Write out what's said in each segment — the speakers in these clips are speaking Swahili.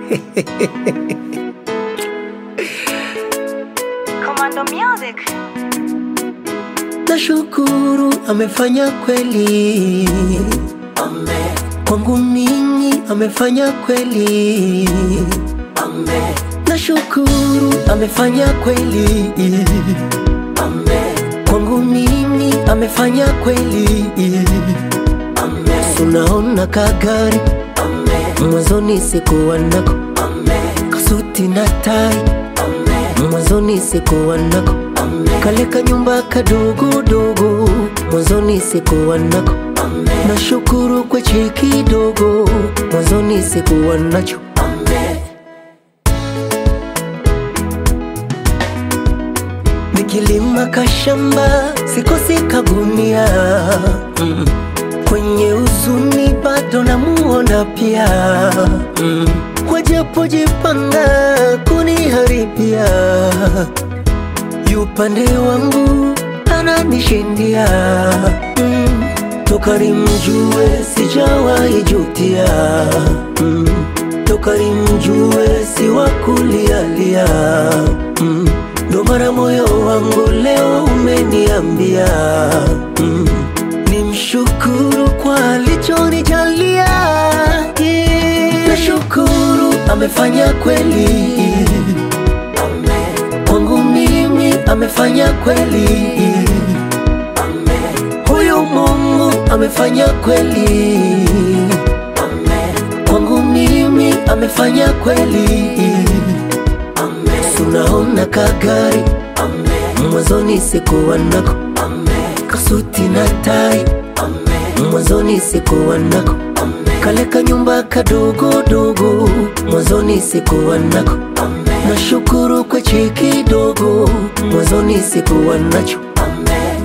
Commando Music. Nashukuru amefanya kweli, Amen. Kwangu mimi amefanya kweli, Amen. Nashukuru amefanya kweli, Amen. Kwangu mimi amefanya kweli, Amen. Sunaona kagari, Amen. Mwanzoni sikuwa nako, Amen. Kasuti na tai, Amen. Mwanzoni sikuwa nako, Amen. Kale kanyumba kadogodogo, mwanzoni sikuwa nako, Amen. Nashukuru kwa cheki kidogo, mwanzoni sikuwa nacho, Amen. Nikilima kashamba sikosi kagunia mm. Kwenye uzuni bado namuona pia mm. Wajapojipanga kuniharibia Yupande wangu ananishindia mm. Toka nimjue sijawahi jutia mm. Toka nimjue si wa kulialia mm. Ndo mara moyo wangu leo umeniambia mm. Nimshukuru kwa alichonijalia yeah. Nashukuru amefanya kweli Amen. Kwangu mimi amefanya kweli Amen. Huyu Mungu amefanya kweli Amen. Kwangu mimi amefanya kweli Amen. Sunaona kagari Amen. Mwanzoni sikuwa nako Amen. Kasuti na tai Amen. Mwanzoni sikuwa nako Amen. Kale kanyumba kadogodogo mwanzoni sikuwa nako Amen. Nashukuru kwa cheki kidogo mwanzoni sikuwa nacho Amen.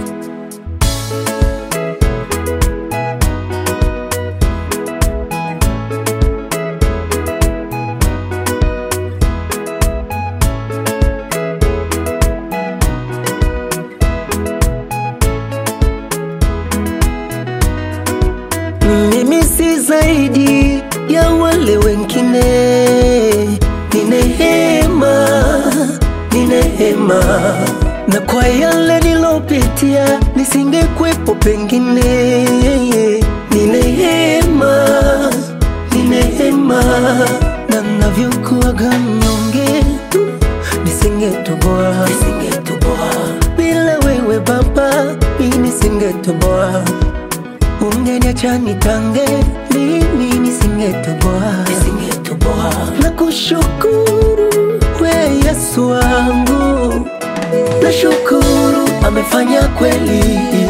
Mimi si zaidi ya wale wengine, ni neema, ni neema, na kwa yale nilopitia nisingekwepo pengine, ni neema, ni neema, na navyokuwaga mnyonge nisingetoboa, nisingetoboa bila wewe Baba, mimi nisingetoboa Ungeniacha nitange mimi nisingetoboa, nisingetoboa. Na kushukuru we Yesu wangu, nashukuru amefanya kweli,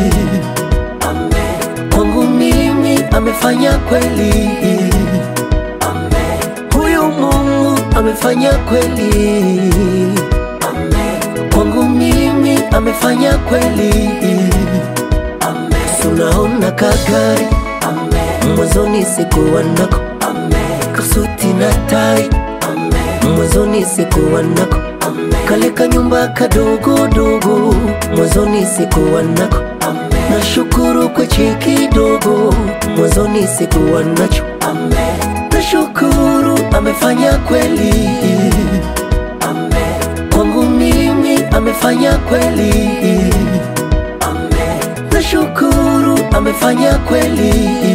Amen. Kwangu mimi amefanya kweli, Amen. Huyu Mungu amefanya kweli, Amen. Kwangu mimi amefanya kweli, Amen. Sunaona kagari Amen. Mwanzoni sikuwa nako Amen. Kasuti na tai Amen. Mwanzoni sikuwa nako Amen. Kale kanyumba kadogodogo mwanzoni sikuwa nako Amen. Nashukuru kwa cheki kidogo mwanzoni sikuwa nacho Amen. Nashukuru amefanya kweli Amen. Kwangu mimi amefanya kweli Amen. Nashukuru amefanya kweli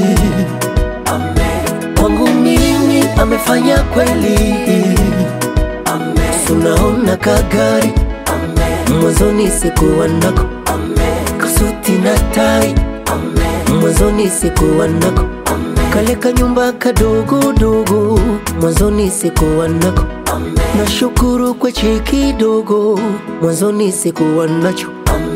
Amen. Kwangu mimi amefanya kweli Amen. Sunaona kagari Amen. Mwanzoni sikuwa nako Amen. Kasuti na tai Amen. Mwanzoni sikuwa nako Amen. Kale kanyumba kadogodogo mwanzoni sikuwa nako Amen. Nashukuru kwa cheki kidogo mwanzoni sikuwa nacho Amen.